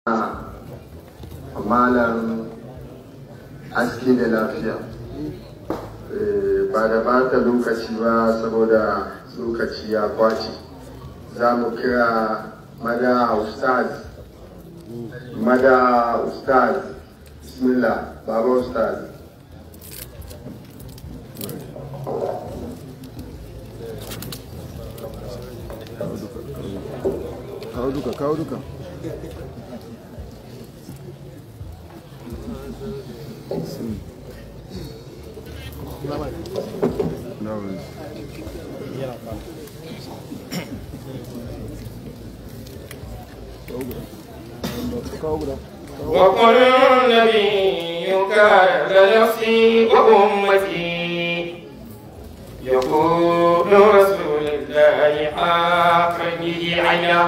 malam haske da lafiya ba da bata lokaci ba saboda lokaci ya kwace za mu kira mada ustaz mada ustaz bismillah baba ustaz kawo duka kawo duka وقل النبي كان لنفسي وأمتي يقول رسول الله حقا به عينا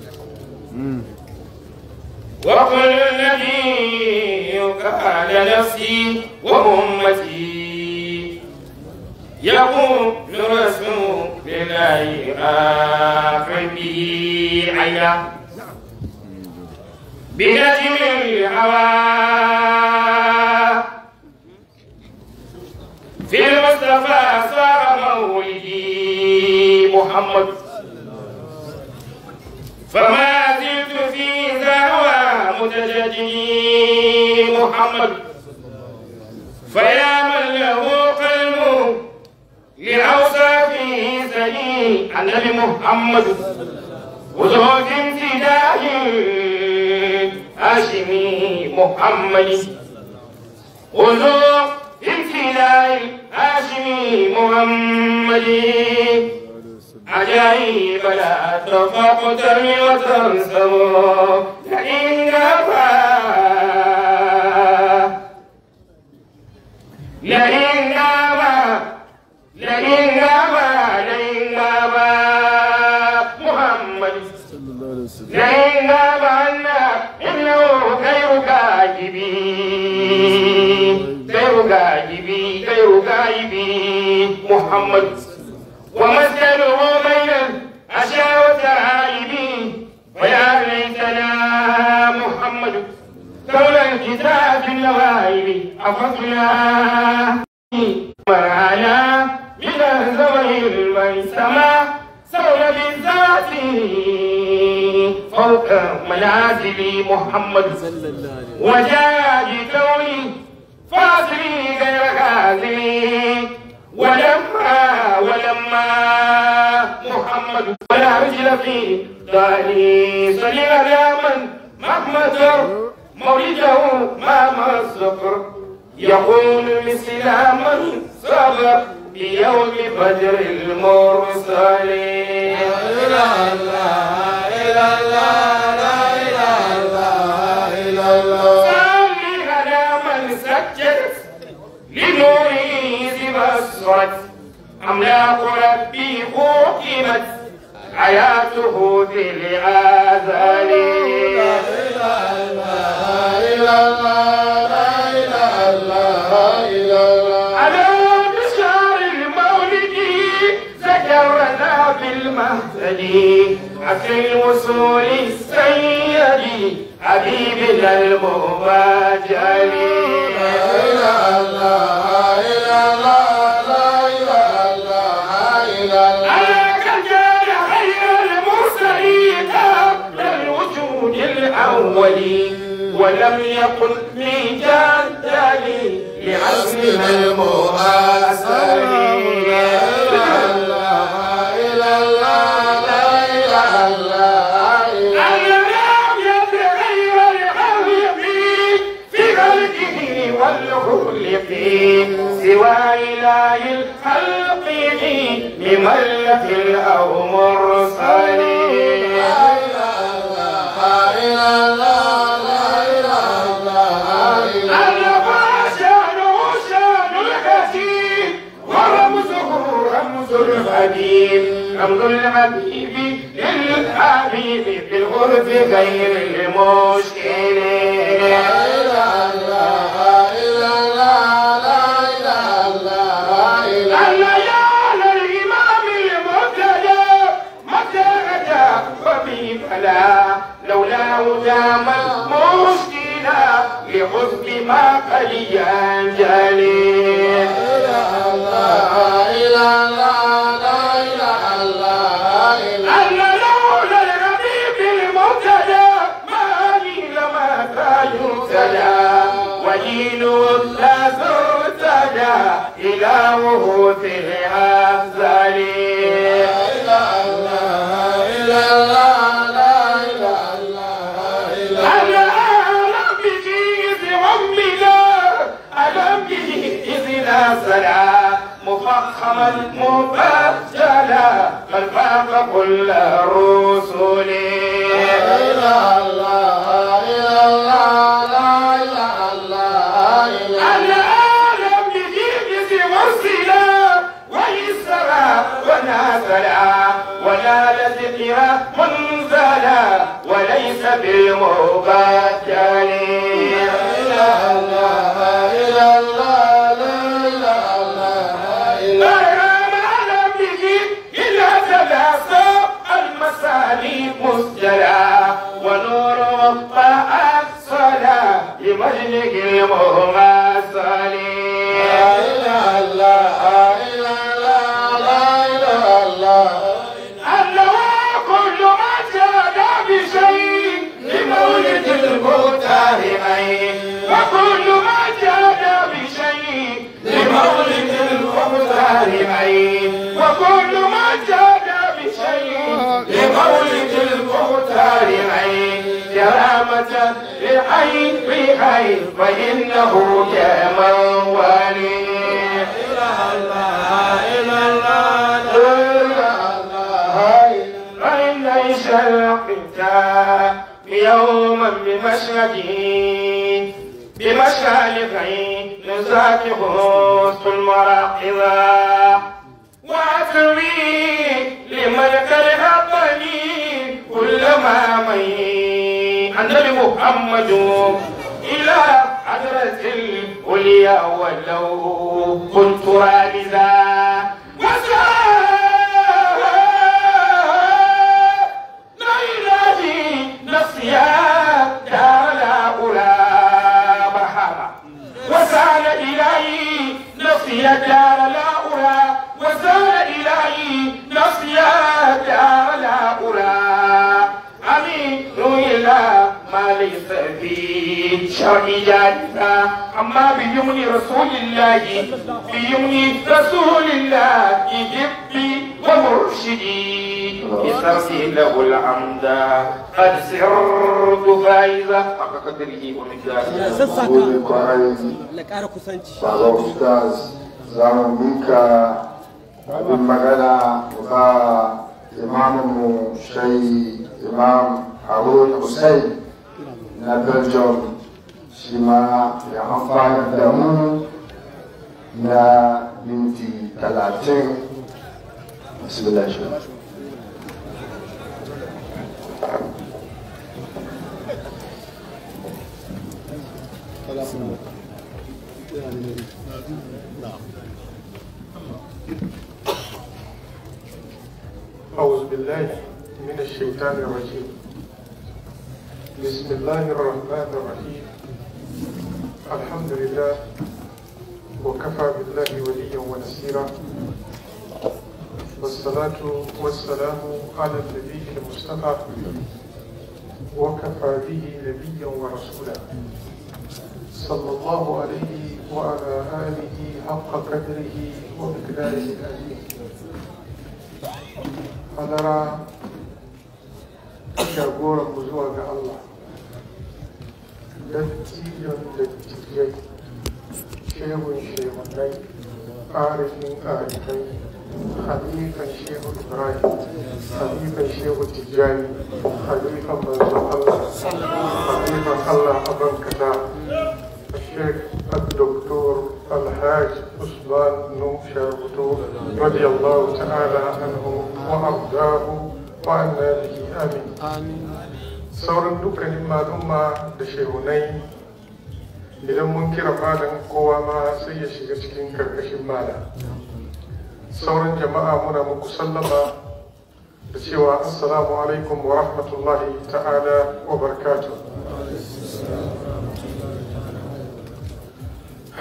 وقل النبي كان نفسي وأمتي يقول رسول الله حقا به عينا بنجم الهوى في المصطفى صار مولدي محمد فما زلت في ذهوى متجددي محمد فيا من له قلب لأوصافه سليم النبي محمد وزوج امتداد هاشمي محمد وزوج امتداد هاشمي محمد عجائب لا تفاق ترمي وتنسب لئن غابا لئن غابا لئن غابا لئن غابا محمد لئن غاب عنا إنه غير كاذبي غير كاذبي غير كاذبي محمد ومسكنه بين الأشياء والتعايب ويا ليتنا محمد لولا الكتاب النوائب أفضنا مرعنا من الزمن الميسمة سول بالذات فوق منازل محمد وجاء بكوني فاصلي غير غازلي ولما ولما محمد ولا رجل في داري صلي على من مهما جر مولده ما مصدر يقول مثل من صبر بيوم بدر المرسلين لا اله الا الله لا اله الا الله صلي على من سجد لنوره بصرت أملاك ربي حكمت حياته في الآذان لا إله إلا الله لا إله إلا الله على بشار المولد زجرنا بالمهتدي عفي الوصول السيد حبيبنا المباجل لا إله إلا الله لا إله إلا الله عليك جاء خير المرسلين قبل الوجود الأول ولم يقل لي جدلي لعزمنا المؤثر لا إله إلا الله لا إله إلا الله يتغير الخلق في خلقه والخلق سوى إله الخلق لملة أو مرسلين لا إله إلا الله لا إله إلا الله شانه شان الحكيم ورمزه رمز الحبيب رمز الحبيب للحبيب في الغرب غير المشكل لا إله إلا الله لا إله إلا الله يا للإمام المبتدى متى أتى وبي فلا لولاه دام علينا لحسن ما قد ينجلي أن لولا الحبيب المبتدى ما لي لما كان يبتدى ودين لا ترتدى إلهه في الأفضل أنا أعلم به إذ عمنا ألم به إذ نازلا مفخما مبجلا بل فاق كل الرسل أنا أعلم به إذ مرسلا ويسرا ونازلا ونال ذكرا منزلا وليس بالمبجل مسجلا ونور وفاء الصلاة لمجلك المغمسل أنه كل ما جاد بشيء لمولد المتهمين وكل ما جاد بشيء لمولد المتهمين وكل ما جاد بشيء لمولد المتهمين كرامة لحي بحي فإنه كموالي فإن شرقت يوما بمشهده بمشهده نزاك خص المراقبة وأتري لمن كرهبني كل ما مي النبي محمد إلى حضرة الأولياء ولو كنت رامزا لا إلهي نفسيا دار لا أولى مرحبا وسال إلهي نفسيا دار لا أولى وسال إلهي نفسيا دار لا أولى أمين إلى ما ليس في شرع جانبا أما بيمن رسول الله بيمن رسول الله جبي ومرشدي بسرتي له الحمد قد سرت فائزة حق قدره ومقداره gode kwarai Allah ƙara kusanci. baba ustaz za mu mika abin magana mu ba imaminmu shai imam harun hussein na belgium shi ma ya amfana da mu na minti talatin bismillah shi أعوذ بالله من الشيطان الرجيم بسم الله الرحمن الرحيم الحمد لله وكفى بالله وليا ونصيرا والصلاة والسلام على النبي المصطفى وكفى به نبيا ورسولا صلى الله عليه وعلى آله حق قدره ومقداره العظيم hadara jagoran mu zuwa ga Allah dattijon dattijai shehun shehunai arifin arifai halifan shehu ibrahim halifan shehu tijjani halifan manzon Allah halifan Allah a bankana الشيخ الدكتور الحاج عثمان نوح شاربتو رضي الله تعالى عنه وأرضاه وعنا به آمين sauran dukkanin malumma da shehunai idan mun kira malam kowa ma sai ya shiga cikin karkashin malam sauran jama'a muna muku sallama da cewa assalamu alaikum wa rahmatullahi ta'ala wa barakatuh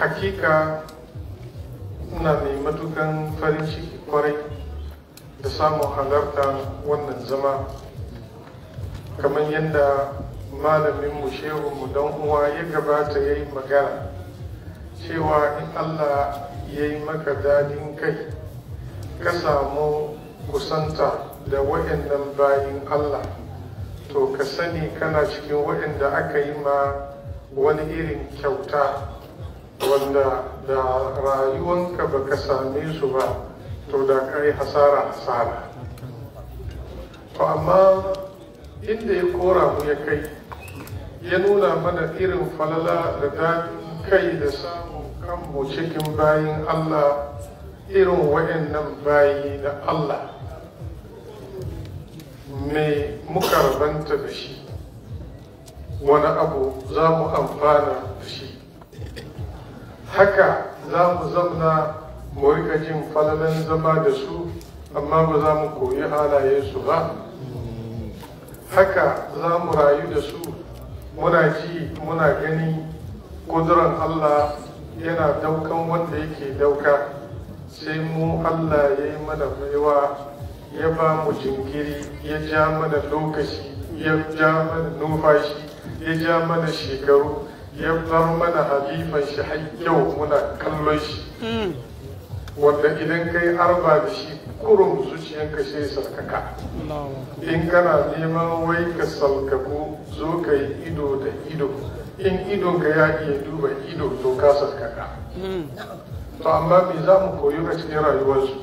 hakika ina mai matukan farin ciki kwarai da samun halarta wannan zama kamar yadda malaminmu shehunmu don uwa ya gabata ya yi magana cewa in allah ya yi maka dadin kai ka samu kusanta da waɗannan bayin allah to ka sani kana cikin waɗanda aka yi ma wani irin kyauta wanda da rayuwanka baka same su ba to da kai hasara hasara to amma inda ya kora mu ya kai ya nuna mana irin falala da daɗin kai da samun kanmu cikin bayin Allah irin waɗannan bayi na Allah me muka rabanta da shi wani abu za mu amfana da shi haka za mu zamna mu rika jin falalan zama da su amma ba za mu koyi halayensu ba haka za mu rayu da su muna ji muna gani kuduran Allah yana daukan wanda yake dauka sai mu Allah ya yi mana baiwa ya ba mu jinkiri ya ja mana lokaci ya ja mana numfashi ya ja mana shekaru ya bar mana halifan shi har yau muna kallon shi wanda idan kai arba da shi kurum zuciyanka sai sarkaka in kana neman wai ka salkaku zo ka yi ido da ido in idonka ya iya duba ido to ka sarkaka to amma me za mu koyi a cikin rayuwarsu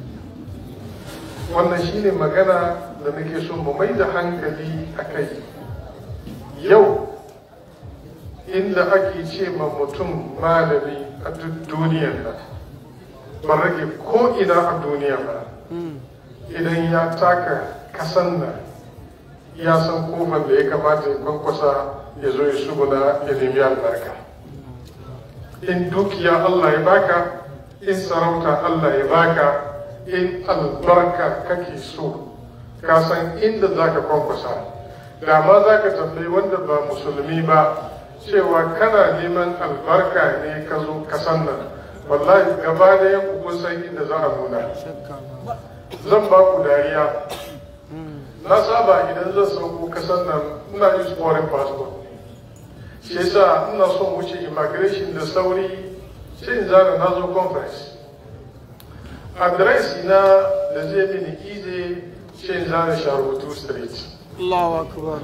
wannan shine magana da nake so mu mai da hankali a kai yau inda ake ce ma mutum malami a duk duniyar nan ba rage ko ina a duniya ba idan ya taka kasan nan ya san kofar da ya kamata ya kwankwasa ya zo ya shuguna ya nemi albarka in dukiya Allah ya baka in sarauta Allah ya baka in albarka kake so ka san inda za ka kwankwasa da ma za ka tambayi wanda ba musulmi ba cewa kana neman albarka ne ka zo kasan nan wallahi gaba da yan kun san inda za a nuna zan ba ku dariya na saba idan zan sauko kasan nan ina yin foreign passport shi yasa ina son wuce immigration da sauri sai in zana na zo conference adresi na da zai mini ize sai in zana sharubutu street Allahu akbar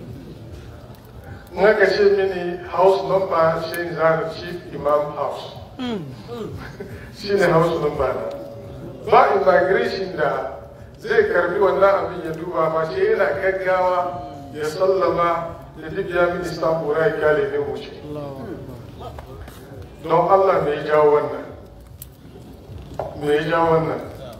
in aka ce mini house number sai in zana chief imam house shi ne house number na ba immigration da zai karbi wannan abin ya duba ma ce yana gaggawa ya sallama ya libya minista kura ya kyale ne wuce don allah me ya jawo wannan me ya jawo wannan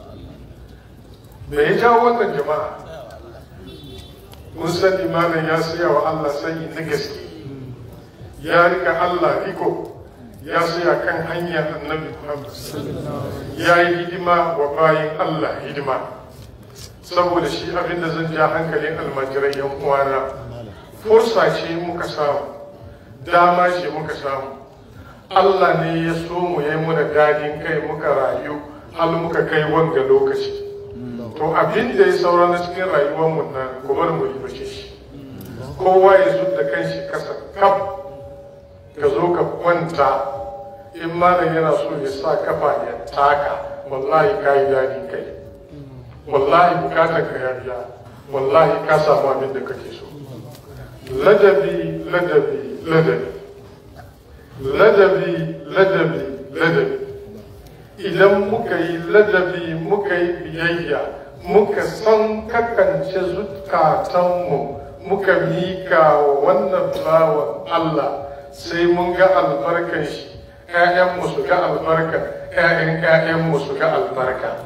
me ya jawo wannan jama'a mun sani malam ya siya wa allah sanyi na gaske ya rika allah riko ya siya kan hanyar annabi muhammad ya yi hidima wa bayan allah hidima saboda shi abinda zan ja hankalin almajirai yan uwana fursa ce muka samu dama ce muka samu Allah ne ya so mu yi muna dadin kai muka rayu har muka kai wanga lokaci to abin da ya saura na cikin rayuwar mu nan ku bar mu yi shi kowa ya zub da kanshi kasa kaf ka zo ka kwanta in malam yana so ya sa kafa ya taka wallahi ka yi dadin kai wallahi bukatar ka ya biya wallahi ka samu abin da kake so ladabi ladabi ladabi ladabi ladabi ladabi idan muka yi ladabi muka yi biyayya muka san kakance zukatanmu muka mika wa wannan bawan Allah sai mun ga albarkan shi ‘ya'yanmu su ga albarka ‘ya'yan ‘ya'yanmu su ga albarka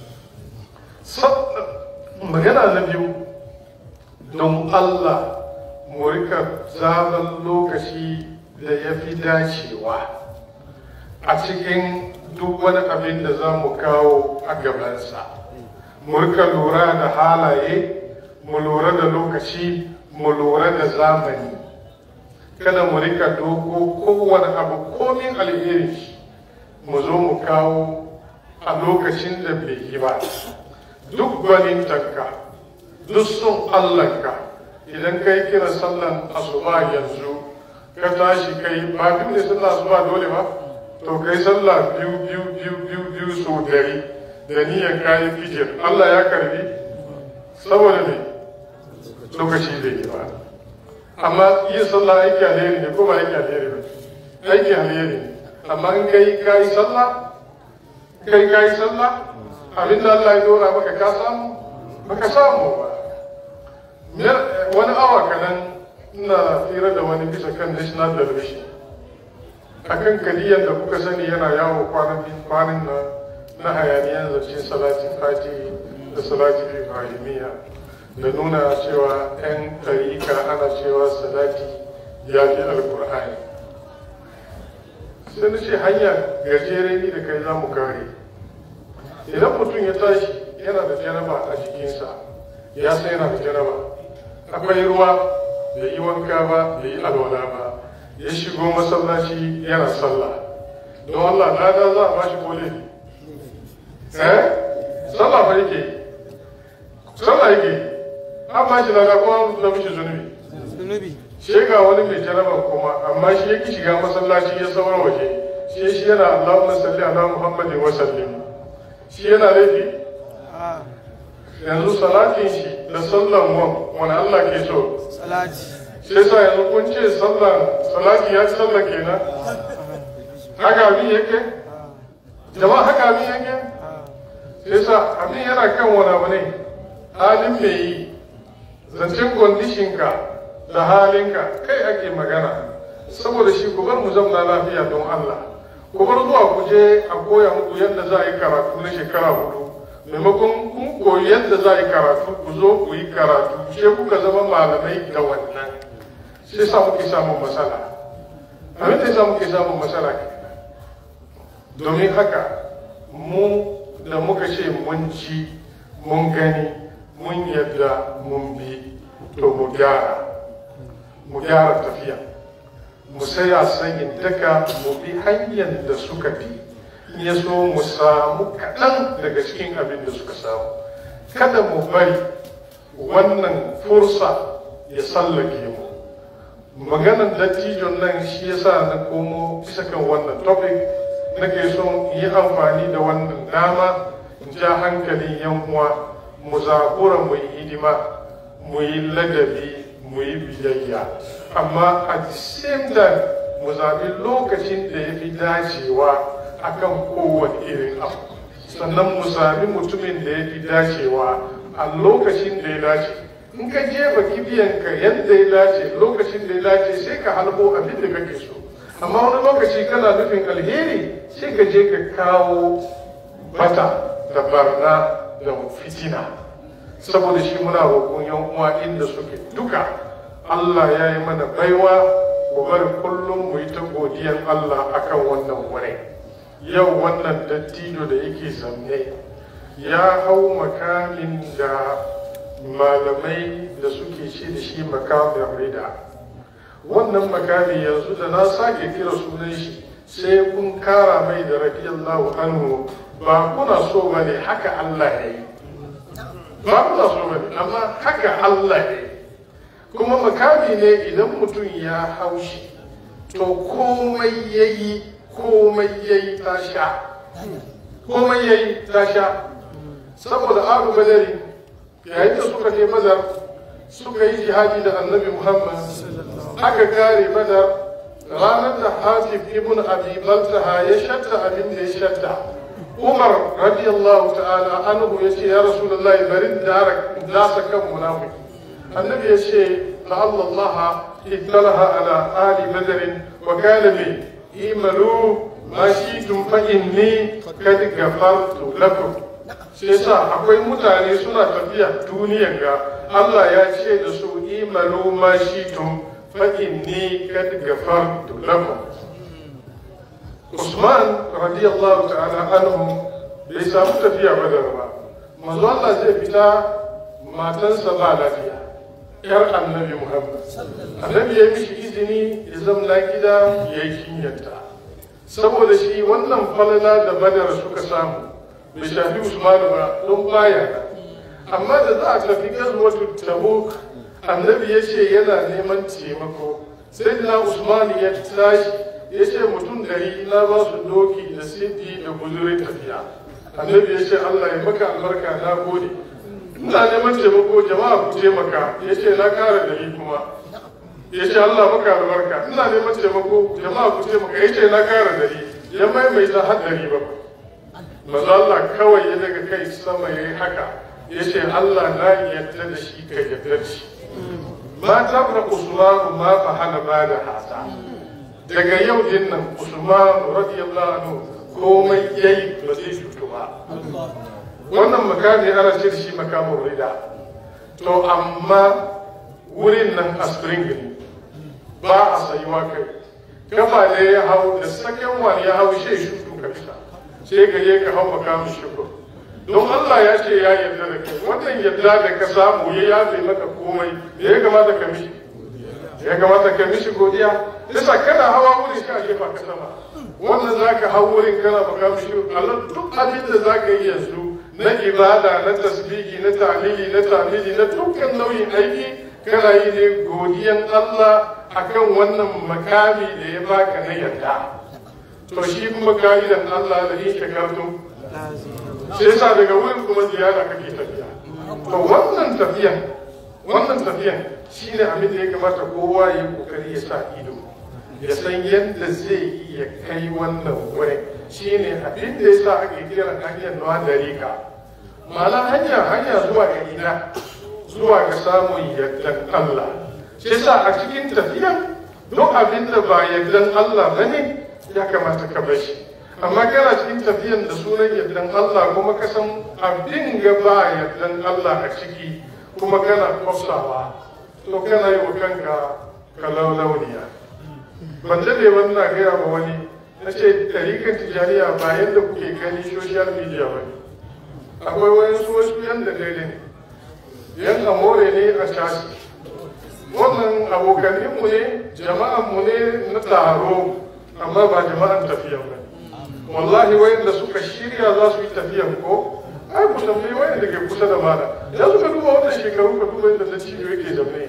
magana na biyu don Allah mu rika zaman lokaci da ya fi dacewa a cikin duk wani abin da za mu kawo a gabansa mu rika lura da halaye mu lura da lokaci mu lura da zamani kada mu rika doko kowane abu komin alheri mu zo mu kawo a lokacin da bai yi ba duk gwanintanka duk son allahnka idan ka yi kira sallan asuba yanzu ka tashi kai ba duk ne sallah asuba dole ba to kai sallah biyu biyu biyu biyu biyu so dari da niyyar kayan fijir allah ya karbi saboda ne lokaci bai yi ba amma yin sallah aiki alheri ne ko ba aiki alheri ba aiki alheri ne amma in kai ka yi sallah kai ka yi sallah abin da Allah ya dora maka ka samu baka samu ba wani awa kanan ina tsira da wani bisa kan national television akan kadiyan da kuka sani yana yawo kwanan kwanan na na hayaniyan zancen salatin fati da salatin ibrahimiyya da nuna cewa 'yan ɗarika ana cewa salati ya fi alkur'ani sai na ce hanya gajere ni da kai za mu kare idan mutum ya tashi yana da janaba a jikinsa ya san yana da janaba akwai ruwa bai yi wanka ba bai yi alwala ba ya shigo masallaci yana sallah don Allah lada za a bashi kole eh sallah ba yake sallah yake an bashi lada kuma da mishi zunubi zunubi shi ga wani mai jaraban kuma amma shi yake shiga masallaci ya saura waje shi shi yana Allahumma salli ala Muhammadin wa sallim shi yana laifi a yanzu salatin shi da sallan mu wani Allah ke so salati sai sa yanzu kun ce sallan salati ya ci sallan kenan haka abin yake jama'a haka abin yake sai sa abin yana kan wani abu ne halin mai yi zancen kwandishinka da halinka kai ake magana saboda shi ku bar mu zamna lafiya don Allah ku bar zuwa ku je a koya muku yadda za a yi karatu na shekara hudu maimakon kun koyi yadda za a yi karatu ku zo ku yi karatu sai kuka zama malamai da wannan sai sa muke samun matsala abin da sa muke samun matsala kenan domin haka mu da muka ce mun ci mun gani mun yadda mun bi to mu gyara mu gyara tafiya mu saya sanyin daka mu bi hanyar da suka bi in ya so mu samu kaɗan daga cikin abin da suka samu kada mu bari wannan fursa ya sallake mu maganan dattijon nan shi yasa na komo bisa kan wannan topic nake son yi amfani da wannan dama in ja hankalin yan uwa mu zakura mu yi hidima mu yi ladabi mu yi biyayya amma a the same time mu zaɓi lokacin da ya fi dacewa akan kowane irin abu sannan mu sami mutumin da ya fi dacewa a lokacin da ya dace in ka jefa kibiyanka yadda ya dace lokacin da ya dace sai ka halbo abin da kake so amma wani lokaci kana nufin alheri sai ka je ka kawo bata da barna da fitina saboda shi muna roƙon yan uwa inda suke duka Allah ya yi mana baiwa ku bari kullum mu yi ta godiyan Allah akan wannan wurin yau wannan dattijo da yake zanne ya hau makamin da malamai da suke ce da shi makamin rida wannan makami yanzu da na sake kira sunan shi sai kun kara mai da radiyallahu anhu ba kuna so ba ne haka Allah ya yi ba kuna so ba ne amma haka Allah ya yi kuma makami ne idan mutum ya hau shi to komai ya yi komai ya yi ta sha komai ya yi ta sha saboda abu badari yayin da suka je badar suka yi jihadi da annabi muhammad aka kare badar ranar da hatib ibn abi baltaha ya shatta abin da ya shatta umar radiyallahu ta'ala anhu ya ce ya rasulullahi bari dasa kan munafiki annabi ya ce la'alla allah ittalaha ala ali badarin wa kana bi imalu ma shi'tum fa inni kad ghafartu lakum sai sa akwai mutane suna tafiya duniyan ga Allah ya ce da su imalu ma shi'tum fa inni kad ghafartu lakum Usman radiyallahu ta'ala anhu bai samu tafiya badar ba manzo Allah zai fita matansa ba lafiya yar annabi Muhammad annabi ya mishi izini ya zamna gida ya yi kinyarta saboda shi wannan falala da badar suka samu bai shafi usmanu ba don baya amma da za a tafi gazuwatu tabuk annabi ya ce yana neman taimako sai na usmanu ya tashi ya ce mutum dari na ba su doki da sidi da guzurin tafiya annabi ya ce allah ya maka albarka na gode ina neman taimako jama'a ku taimaka ya ce na kara dari kuma ya ce allah maka albarka ina neman taimako jama'a ku taimaka ya ce na kara dari ya maimaita har dari ba maza allah kawai ya daga kai sama ya yi haka ya ce allah na yadda da shi ka yadda da shi ma tabra usmanu ma fahala ba da hasa daga yau din nan usman radiyallahu anhu komai yayi ba zai cutu ba wannan makami ana ce shi makamin rida to amma wurin nan a spring ne ba a sayuwa kai kafa ne ya hau da saken wani ya hau shi shutu ka fita sai ka je ka hau makamin shukur don Allah ya ce ya yarda da kai wannan yarda da ka samu ya yafe maka komai da ya kamata ka mishi ya kamata ka mishi godiya yasa kana hawa wurin ka jefa ka sama wannan zaka hau wurin kana baka mishi Allah duk abin da zaka yi yanzu na ibada na tasbihi na ta'lili na ta'lili na dukkan nauyin aiki kana yi ne godiyan Allah akan wannan makami da ya baka na yarda to shi kuma ka'idan Allah da in shakartum sai yasa daga wurin kuma ziyara kake tafiya to wannan tafiyan wannan tafiyan shine abin da ya kamata kowa ya yi kokari ya sa ido ya san yadda zai iya kai wannan wurin shine abin da yasa ake kira hanyar nawa da rika ma'ana hanya hanya zuwa ga ina zuwa ga samun yardan Allah shi yasa a cikin tafiyan duk abin da ba yardan Allah bane ya kamata ka bar shi amma kana cikin tafiyan da sunan yardan Allah kuma ka san abin ga ba yardan Allah a ciki kuma kana kwafsawa to kana yi wa kanka kalaulauniya ban daɗe wannan gaya ma wani na ce tarikan tijaniya ba yadda kuke gani social media ba ne akwai wayansu wasu yan da daidai ne yan amore ne a cashi wannan abokaninmu ne jama'anmu ne na taro amma ba jama'an tafiyan ba wallahi wayanda suka shirya za su yi tafiyan ko ai ku tambayi wayanda ke kusa da mana ya suka duba wannan shekaru ka duba yadda na cibiyo yake zaune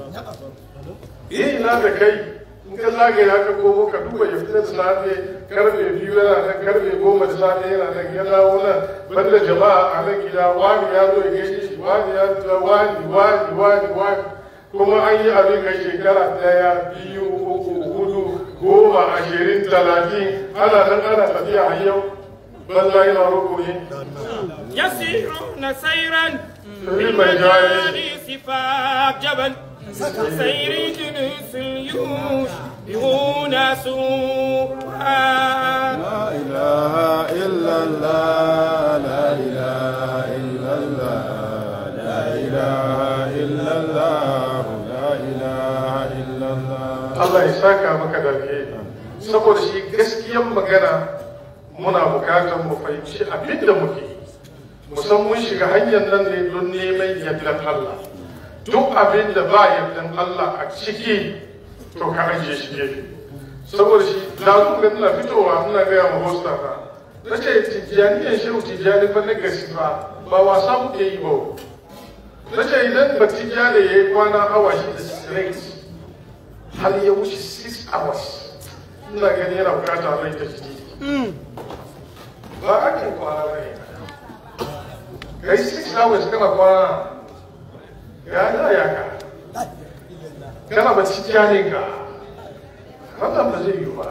eh ina da kai in ka zagaya ka komo ka duba ya fita da safe karfe biyu yana nan karfe goma da safe yana nan ya dawo nan banda jama'a a nan gida wani ya zo ya gaishe shi wani ya zo wani wani wani wani kuma an yi abin kai shekara daya biyu uku hudu goma ashirin talatin ana nan ana tafiya a yau banza yana rukuni يسيرون سيرا في بالمجال سفاك جبل سير جنس اليوش بغونا سوحا لا إله إلا الله لا إله إلا الله لا إله إلا الله لا إله إلا الله Allah ya saka maka da alheri saboda shi gaskiyan magana muna bukatar mu fahimci abin da muke yi. mu san mun shiga hanyar nan ne don neman yardan Allah duk abin da ba yardan Allah a ciki to ka ajiye shi gefe saboda shi da ga ina fitowa ina gaya ma hosta na na ce tijjaniyan shehu tijjani fa na gasi ba ba wasa muke yi ba na ce idan ba tijjani ya yi kwana awa shi da straight har ya wuce 6 hours ina gani yana bukata mai ta jiki ba ake kwana ba ne kai 6 hours kana kwana ya ya ya ka kana ba ci janin ka wannan ba zai yi ba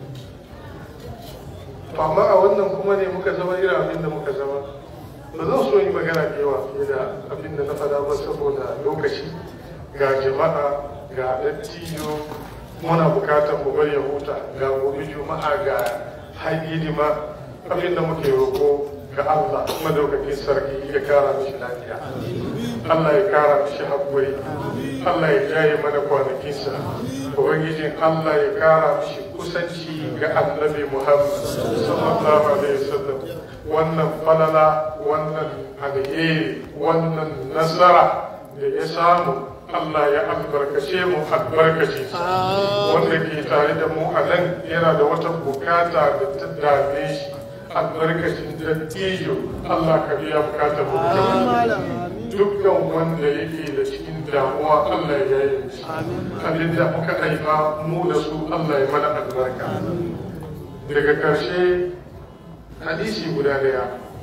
to amma a wannan kuma ne muka zama irin abin da muka zama ba zan so yi magana da yawa fiye da abin da na faɗa ba saboda lokaci ga jama'a ga dattijo muna bukatar mu bari ya huta ga gobe juma'a ga hidima abin da muke roko ga Allah madaukakin sarki ya kara mishi lafiya Allah ya kara mishi haƙuri Allah ya jaye mana kwanakinsa ubangijin Allah ya kara mishi kusanci ga annabi Muhammad sallallahu alaihi wasallam wannan falala wannan alheri wannan nasara da ya samu Allah ya albarkace mu albarkace shi wanda ke tare da mu a nan yana da wata bukata da ta dame shi albarkacin dattijo Allah ka biya bukatar mu dukkan wanda yake da cikin damuwa Allah ya yi shi abin da muka haifa mu da su Allah ya mana albarka daga karshe hadisi guda daya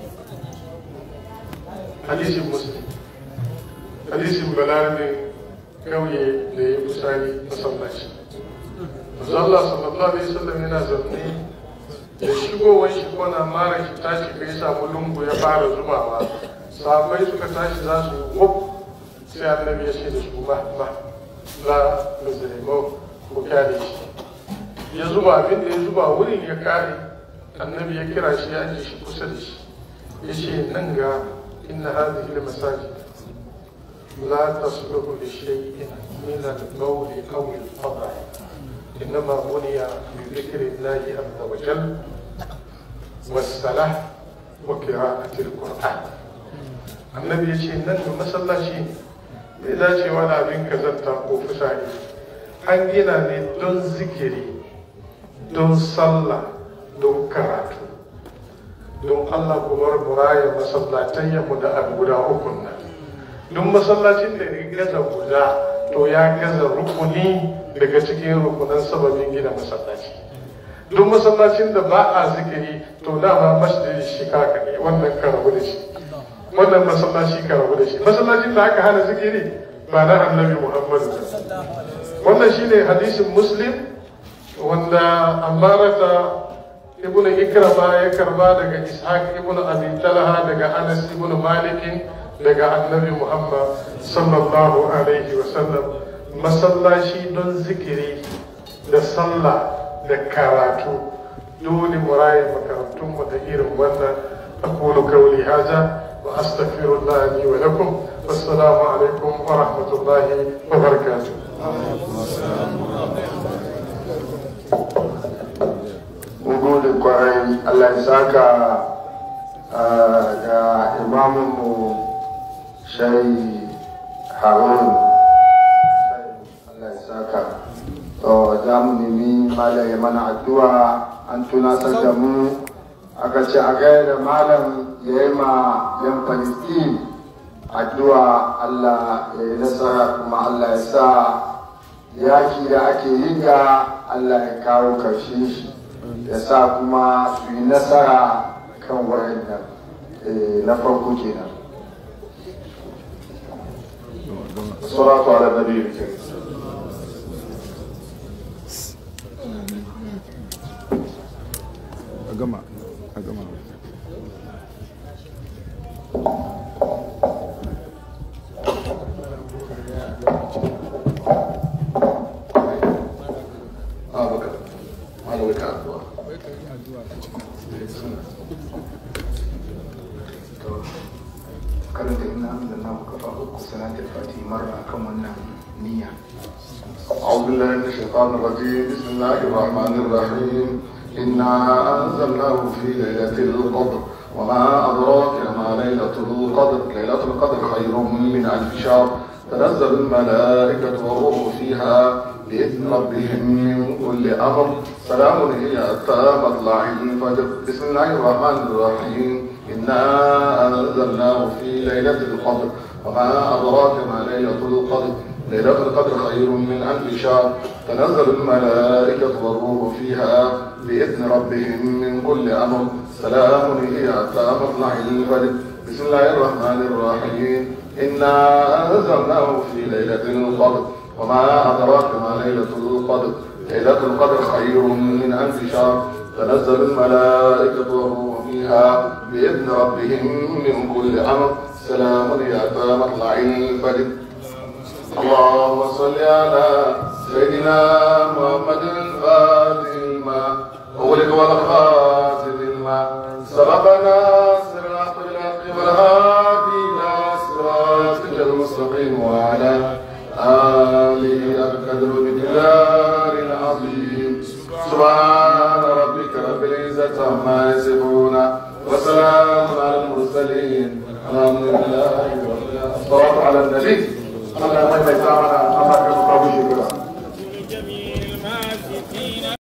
hadisin muslim hadisin balarabe kauye da ya kusari masallaci Allah sallallahu alaihi wasallam yana zaune da shigowar shi kona mara shi tashi kai samu lungu ya fara zubawa sahabbai suka tashi za su yi wuf sai annabi ya ce da su ba ba la muzlimo ko kyale shi ya zuba abin da ya zuba wurin ya kare annabi ya kira shi ya aje shi kusa da shi ya ce nan ga inna hadhihi al-masajid لا تصلح لشيء من القول او الفضل انما بني بذكر الله عز وجل والصلاه وقراءه القران annabi ya ce nan da masallaci bai dacewa da abin kazanta ko fusari an gina ne don zikiri don sallah don karatu don allah kuma muraya masallatan mu da abu guda ukun nan duk masallacin da ya gaza guda to ya gaza rukuni daga cikin rukunan sababin gina masallaci duk masallacin da ba a zikiri to dama masjid shi kaka ne wannan ka rabu da shi wannan masallaci ka rabu da shi masallacin da aka hana zikiri ba na annabi muhammadu wannan shine hadisin muslim wanda amarata ibnu ikrama ya karba daga ishaq ibnu abi talha daga anas ibnu malikin daga annabi muhammad sallallahu alaihi wasallam masallaci don zikiri da sallah da karatu dole mu raye makarantunmu da irin wannan aqulu qawli hadha wa astaghfirullah li wa lakum wassalamu alaikum wa rahmatullahi wa barakatuh mun gode kwarai Allah ya saka ga imaminmu shai harun Allah ya saka to za mu nemi malam ya mana addu'a an tunasar da mu aka ce a gaya da malam ya yi ma yan palestine addu'a Allah ya yi nasara kuma Allah ya sa yaki da ake yi ga Allah ya kawo karshe shi ya sa kuma su yi nasara kan wayan nan na farko kenan salatu ala nabi karim a gama a gama a baka malam ka addu'a karanta ina da na kafa uku salatul fati marra kan wannan niyya أعوذ بالله من الشيطان الرجيم بسم الله الرحمن الرحيم إنا أنزلناه في ليلة القدر وما أدراك ما ليلة القدر ليلة القدر خير من ألف شهر تنزل الملائكة والروح فيها بإذن ربهم من كل أمر سلام هي حتى مطلع الفجر بسم الله الرحمن الرحيم إنا أنزلناه في ليلة القدر وما أدراك ما ليلة القدر ليلة القدر خير من ألف شهر تنزل الملائكة والروح فيها بإذن ربهم من كل أمر سلام هي حتى مطلع الفجر بسم الله الرحمن الرحيم إنا أنزلناه في ليلة القدر وما أدراك ما ليلة القدر ليلة القدر خير من ألف شهر تنزل الملائكة والروح فيها بإذن ربهم من كل أمر سلام هي حتى مطلع الفجر اللهم صل على سيدنا محمد الفاتح الماء أغلق والخاتم الماء سبقنا صراط الحق والهادي إلى صراطك المستقيم وعلى آله القدر بالدار العظيم سبحان ربك رب العزة عما يصفون وسلام على المرسلين الحمد لله رب العالمين الصلاة على النبي Allah ya maimaita mana Allah ya kawo shekara جميع الماسكين